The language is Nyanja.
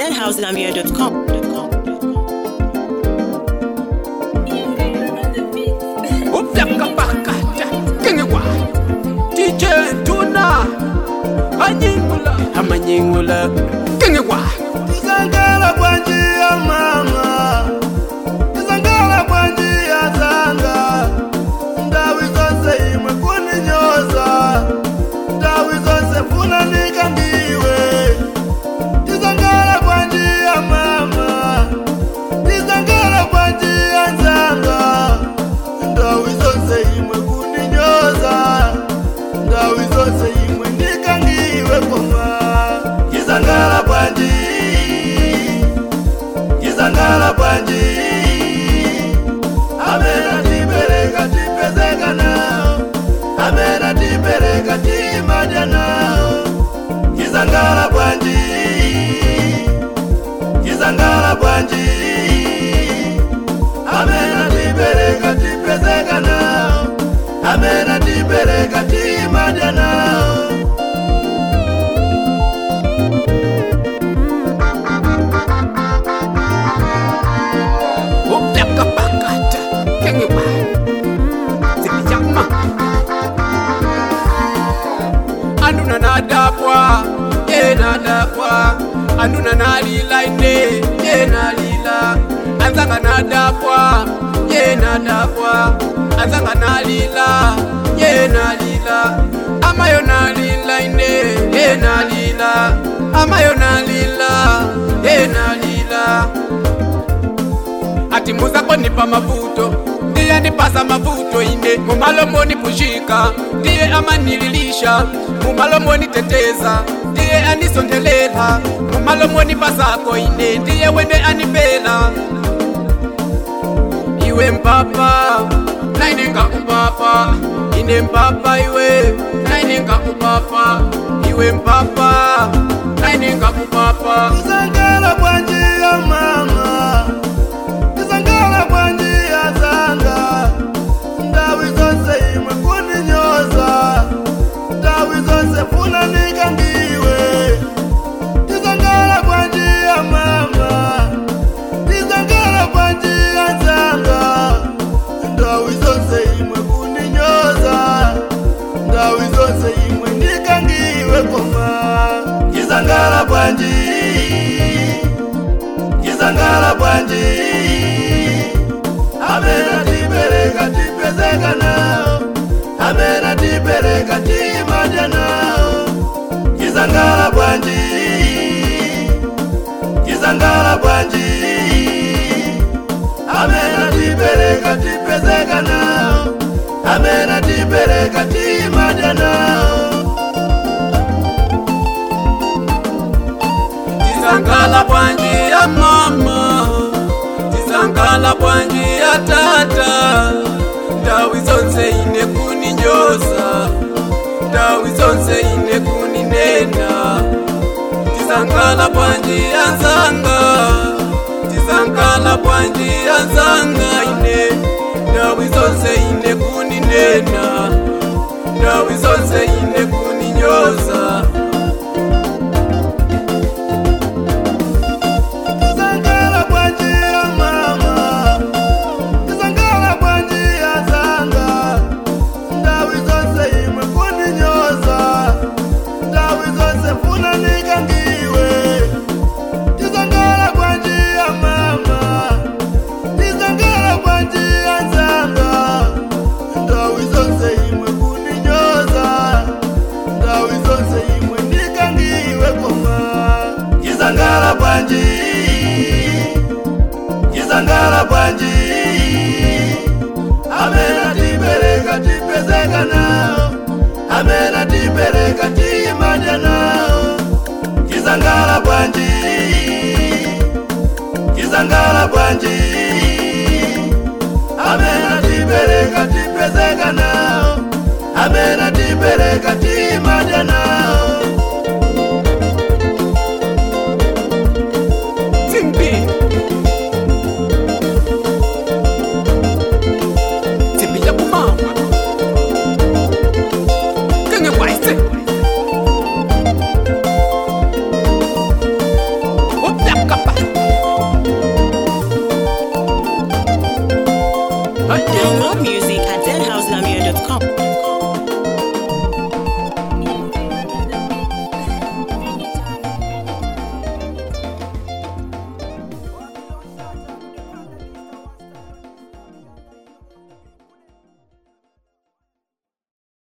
madhousegambia.com. upyakapakata kengewa dj tuna anyingula amanyingula kengewa Isangala kwa njia mama Isangala kwa njia zanga Ndawi zose imwe kuninyoza Ndawi zose funa nikangiwe Isangala kwa njia mama Isangala kwa njia zanga Ndawi zose imwe kuninyoza Ndawi zose imwe nikangiwe koma Isangala kwa njia Isangala kwa njia Amena tibereka tipezeka nao Amena tibereka timaja nao Isangala kwa njia Isangala kwa njia Amena tibereka tipezeka nao Amena tibereka timaja nao upyakapakata kengewa zipijama anduna nadapwa ye nadapwa anduna nalila ine ye nalila anzanga nadapwa ye nadapwa anzanga nalila ye nalila amayo nalila ine ye nalila amayo nalila ye nalila ati muzako nipa mavuto ndiye nipasa mavuto ine mumalomoni pushika ndiye amanililisha mumalomoni teteza ndiye anisondelela mumalomoni pasako ine ndiye wende anipela iwe mpapa naine ngakupapa ine mpapa iwe naine ngakupapa iwe mpapa naine ngakupapa Isangala kwa njia mama Isangala kwa njia zanga Ndawi zose imwe kuninyoza Ndawi zose funa nikangiwe Isangala kwa njia mama Isangala kwa njia zanga Ndawi zose imwe kuninyoza Ndawi zose imwe nikangiwe koma Isangala kwa njia Isangala kwa njia Amena tibereka tipezeka nao Amena tibereka timaja nao Isangala kwa njia Isangala kwa njia Amena tibereka tipezeka nao Amena tibereka timaja nao tizangala bwanji ya mama tizangala bwanji ya tata ndawi zonse ine kuninyoza ndawi zonse ine kuninena tizangala bwanji ya nzanga tizangala bwanji ya nzanga ine ndawi zonse ine kuninena ndawi zonse ine kuninyoza Isangala kwa njia mama Isangala kwa njia zanga Ndawi zose imwe kuninyoza Ndawi zose funa nikangiwe Isangala kwa njia mama Isangala kwa njia zanga Ndawi zose imwe kuninyoza Ndawi zose imwe nikangiwe koma Isangala kwa njia Isangala kwa njia Amena tibereka tipezeka nao Amena tibereka timaja nao Isangala kwa njia Isangala kwa njia Amena tibereka tipezeka nao Amena tibereka timaja nao Timbi. Timbi ya kumama. Kenge waise. Download music at deadhouselamia.com.